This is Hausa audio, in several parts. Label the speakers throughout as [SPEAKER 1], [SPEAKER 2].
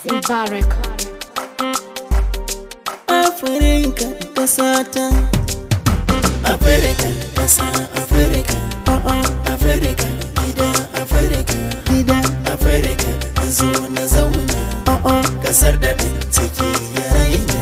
[SPEAKER 1] Mubarak.
[SPEAKER 2] Afirka ƙasata Afirka ƙasa Afirka Afirka gida Afirka gida Afirka zo na zauna Ƙasar da ciki ya raina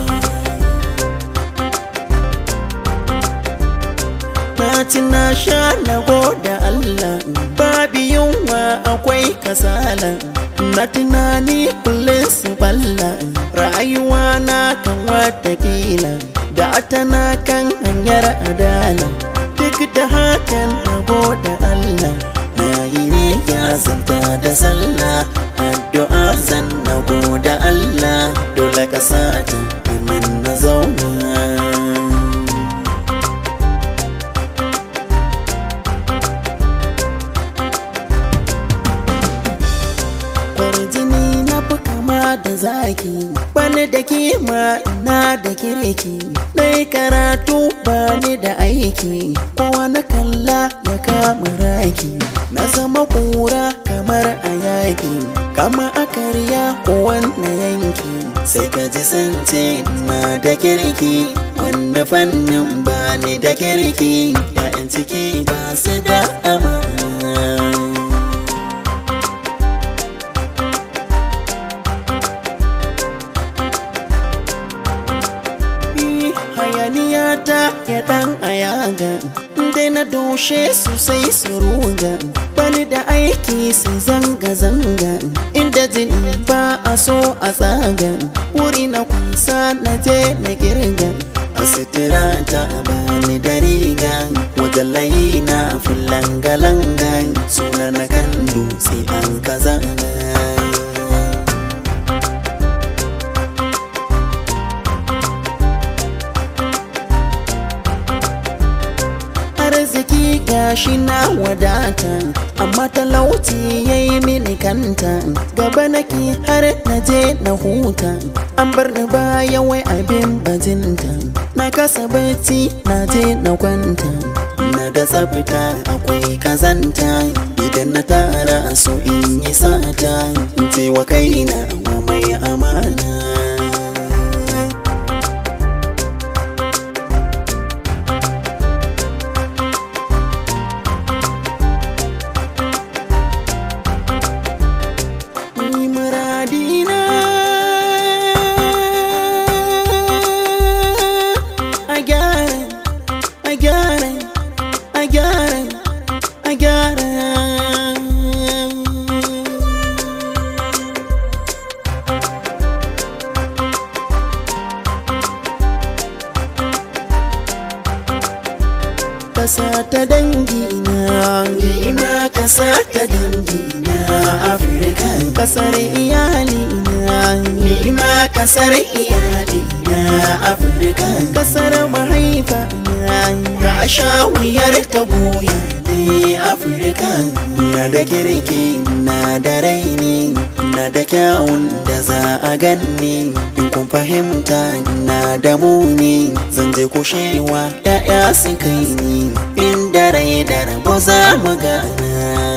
[SPEAKER 2] Na ci na sha na da Allah babu yunwa akwai kasala na tunani kullum su balla rayuwa na kan watakila da tana kan hanyar adala duk da hakan na da Allah na yi ne ya zanta da sallah addu'a zan na da Allah dole ka sa ta na zauna kwarjini na fi kama da zaki bani da kima na da kirki na karatu bani da aiki kowa na kalla ya kama raki na zama kura kamar a yaki kama a karya ko wannan yanki sai ka ji sance na da kirki wanda fannin bani da kirki ya'yan ciki ba su da amana hayaniya ta ya dan ayaga dai na doshe su sai su ruga bani da aiki su zanga-zanga inda jini ba a so a tsaga wuri na kusa na je na girga a sitira ta bani da riga wajen layi na fulanga-langa suna na kan dutse an kaza arziki gashi na wadata amma talauci ya yi mini kanta gaba nake har na je na huta an bar ni baya wai abin bajinta na kasa bacci na je na kwanta na da tsafta akwai kazanta idan na tara so in yi sata in ce wa kaina wa mai amana ni muradina a gyara a gyara a gyara a gyara kasa ta dangina ina kasa ta dangina afirka kasar iyalina nima kasar iyalina afirka kasar mahaifa ga sha wuyar ta goya ne afirka na da kirki na da raini na da kyawun da za a ganni in kun fahimta na da muni zan je kushewa ya'ya su kai ni inda rai da rabo za mu gana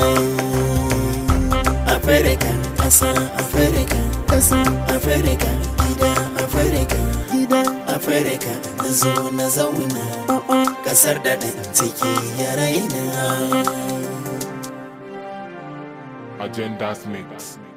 [SPEAKER 2] Afirka, ƙasa Afirka, ƙasa Afirka, gida Afirka, gida Afirka, na zo na zauna, ƙasar da ɗan ciki ya raina.
[SPEAKER 3] Agendas Mix.